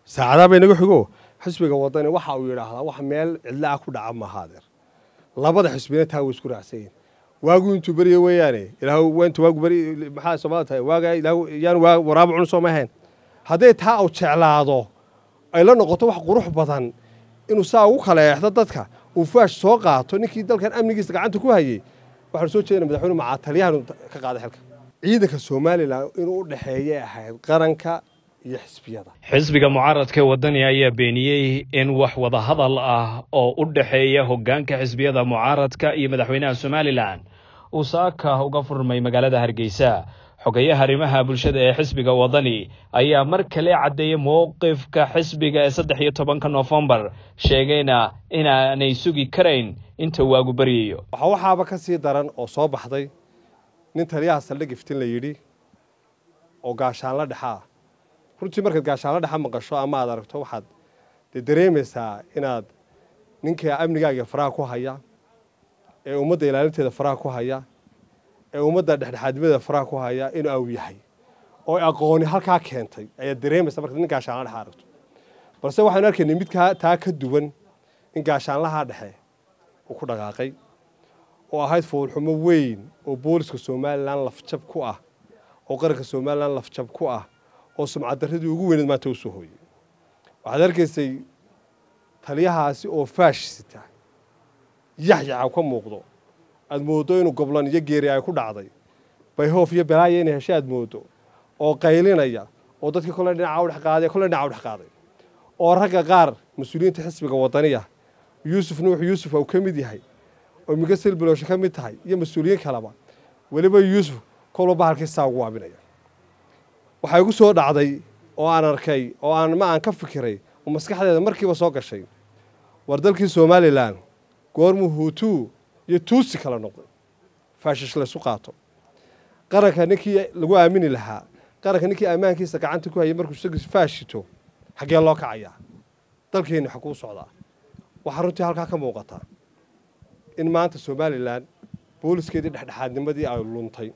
saacadaha bay naga xigo xisbiga wadani waxa uu yidhaahdaa wax meel cidla ah ku dhaca maaha adeer labada xisbina taa way isku raacsan yihin waagu intuu beriya weeyaane ilaah intu waagu beri maxaa soomaalida tahay waaga ilaah yaan waa waraabo cun soo ma ahayn hadday taa uu jeclaado ay la noqoto wax qurux badan inuu saa ugu kala eexdo dadka uu faash soo qaato ninkii dalkan amnigiisa gacanta ku hayay waxaanu soo jeedina madaxweyne macaa taliyahan ka qaaday xilka ciidanka somalilan inuu u dhexeeyay ahayd qaranka iyo xisbiyada xisbiga mucaaradka wadani ayaa beeniyey in wax wadahadal ah oo u dhexeeya hoggaanka xisbiyada mucaaradka iyo madaxweynaha somalilan uu saaka uga furmay magaalada hargeysa xogayaha arrimaha bulshada ee xisbiga wadani ayaa mar kale caddeeyey mowqifka xisbiga ee saddex iyo tobanka noofembar sheegayna inaanay sugi karayn inta waagu baryayo waxaa waxaaba ka sii daran oo soo baxday nin taliyaha saldhig iftin la yidhi oo gaashaanla dhexaa runtii markaad gaashaanla dhexa maqasho ama aad aragto waxaad dee dareemaysaa inaad ninka amnigaaga faraha ku haya ee ummadda ilaalinteeda faraha ku haya ee ummadda dhexdhexaadnimadeeda faraha ku haya inuu aw yahay oo aqooni halkaa keentay ayaad dareemaysaa markaad nin gaashaanla dhexa aragto balse waxaanu arkaynay mid taa ka duwan in gaashaanlahaa dhexe uu ku dhaqaaqay oo ahayd foolxumo weyn oo booliska somalilan lafjab ku ah oo qaranka somalilan lafjab ku ah oo sumcaddaradii ugu weyneed maanta u soo hooyey waxaad arkaysay taliyahaasi oo faash sita yaxyaxa ka muuqdo aad mooddo inuu goblan iyo geeri ay ku dhacday bayhoof iyo belaaya inay heshay aad mooddo oo qaylinaya oo dadkii kolle dhinaca u dhex qaaday kolle dhinaca u dhex qaaday oo ragga qaar mas-uuliyiinta xisbiga wadaniya yuusuf nuux yuusuf uu ka mid yahay oo miga silbilooshe ka mid tahay iyo mas-uuliyiin kaleba weliba yuusuf kolba bahalkii saa ugu waabinaya waxaa igu soo dhacday oo aan arkay oo aan ma aan ka fikiray oo maskaxdeeda markiiba soo gashay war dalkii somalilan goormuu huutuu iyo tuusi kala noqday faashish laysu qaato qaranka ninkii lagu aamini lahaa qaranka ninkii ammaankiisa gacanta ku hayay markuu isagiis faashito xaggee loo kacayaa dalkeenni xaguu socdaa waxaa runtii halkaa ka muuqataa in maanta somalilan booliskeedii dhexdhexaadnimadii ay luntay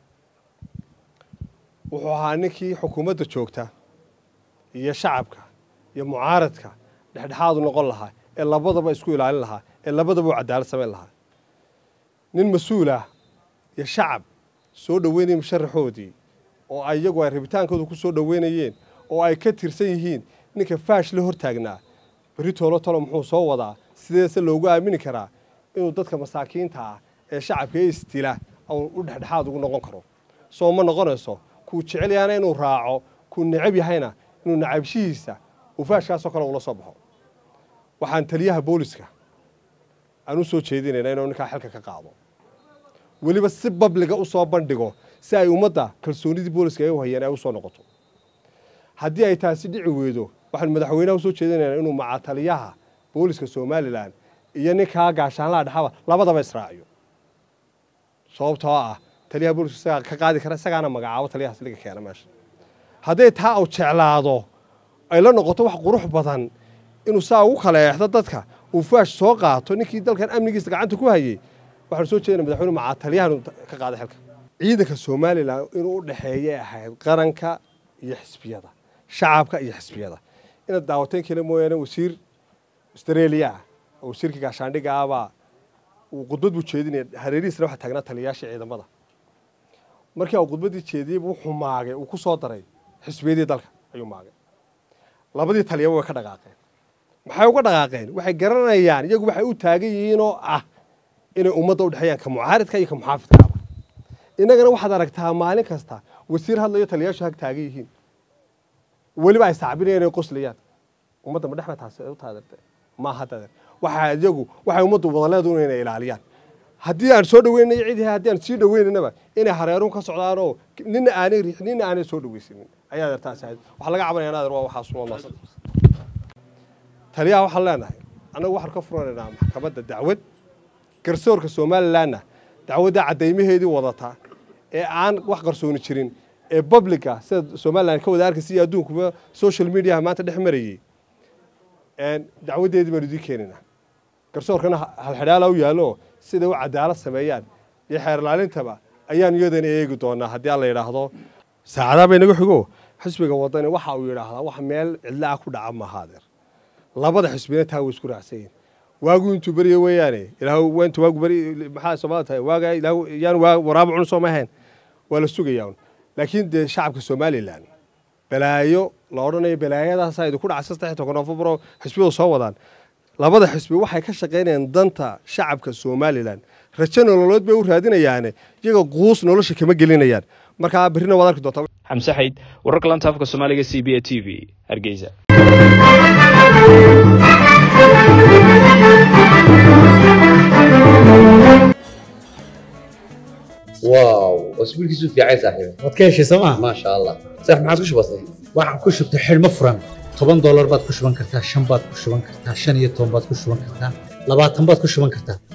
wuxuu ahaa ninkii xukuumadda joogta iyo shacabka iyo mucaaradka dhexdhexaadu noqon lahaa ee labadaba isku ilaalin lahaa ee labadaba u cadaalad samayn lahaa nin mas-uulah iyo shacab soo dhoweynaya musharaxoodii oo ay iyagu ay rabitaankooda ku soo dhoweynayeen oo ay ka tirsan yihiin ninka faash la hortaagnaa berri toolo talo muxuu soo wadaa sideese loogu aamini karaa inuu dadka masaakiinta ah ee shacabka ee istila u dhexdhexaad ugu noqon karo soo ma noqonayso kuu jecel yahana inuu raaco kuu necab yahayna inuu nacabshihiisa uu faashkaasoo kale ula soo baxo waxaan taliyaha booliska aan u soo jeedinayna inuu ninkaa xilka ka qaado weliba si babliga u soo bandhigo si ay ummadda kalsoonidii booliska ay u hayeen ay u soo noqoto haddii ay taasi dhici weydo waxaanu madaxweynaha usoo jeedinaynaa inuu macaa taliyaha booliska somalilan iyo ninkaa gaashaanlaha dhexaba labadaba israaciyo sababtoo ah taliyaha booliska isagaa ka qaadi kara isagaana magacaabo taliyaha siliga keena meesha hadday taa uu jeclaado ay la noqoto wax qurux badan inuu saa ugu kala eexdo dadka uu faash soo qaato ninkii dalkan amnigiisa gacanta ku hayay waxaanu soo jeedina madaxweyne macaa taliyahan ka qaaday xilka ciidanka somalilan inuu u dhexeeyay ahayd qaranka iyo xisbiyada shacabka iyo xisbiyada inaad daawateen kale mooyaane wasiir australia ah oo wasiirka gaashaandhigga ahbaa uu khudbad buu jeedinaya hareerihiisna waxaa taagnaa taliyayaasha ciidamada markii uu khudbaddii jeediyey wuxuu maagay uu ku soo daray xisbiyadii dalka ayuu maagay labadii taliyaba way ka dhaqaaqeen maxay uga dhaqaaqeen waxay garanayaan iyagu waxay u taagan yihiin oo ah inay ummadda u dhexeeyaan ka mucaaridka iyo ka muxaafidkaaba innagana waxaad aragtaa maalin kasta wasiir hadlayo taliyayaashu hag taagan yihiin weliba ay sacbinayaan inay qoslayaan ummadda ma dhexba taasi u taadirte maaha taadir waxaa iyagu waxay ummaddu wadaleedu inay ilaaliyaan haddii aan soo dhaweynayo cid haddii aan sii dhaweynanaba inay hareerun ka socdaanoo nina aanay riix nina aanay soo dhaweysanin ayaa adeertaasi ahayd waxaa laga cabanaya adeer waa waxaas umaadsan taliyaha waxaan leenahay annagu waxaan ka furanaynaa maxkamadda dacwad garsoorka somalilanna dacwadda caddaymaheedii wadata ee aan wax qarsooni jirin ee publica sida somalilan ka wada arkaysa iyo adduunkuba social mediaha maanta dhex marayey dacwaddeedii baanu idiin keenaynaa garsoorkana halxidhaala u yaallo siday u cadaalad sameeyaan iyo xeer ilaalintaba ayaanu iyadana eegi doonaa haddii alla yidhaahdo saacadaha bay naga xigo xisbiga wadani waxa uu yidhaahdaa wax meel cidla ah ku dhaca mahaadeer labada xisbina taa way isku raacsan yihin waagu intuu beriya weeyaane ilaah intu waagu beri maxaa soomaalida tahay waaga ilaah yaan waa waraabo cun soo ma ahayn waa la sugayaa un laakiin dee shacabka somalilan balaayo la odhanayo balaayadaasaa idinku dhacay saddex toban nofembro xisbiyadu soo wadaan labada xisbi waxay ka shaqaynayaan danta shacabka somalilan rajo nololeed bay u raadinayaane iyaga quus nolosha kama gelinayaan markaa berrina waad arki doontaa xamse xayd wararka lanta afka soomaaliga c b a t v hargeysa واو اسبوع كيسو في عايز صاحبي waad ka heshay sooma ما شاء الله صح ما عاد كش بسيط waxaan ku shubtay xidhmo furan toban doolar baad ku shuban kartaa shan baad ku shuban kartaa shan iyo toban baad ku shuban kartaa labaatan baad ku shuban kartaa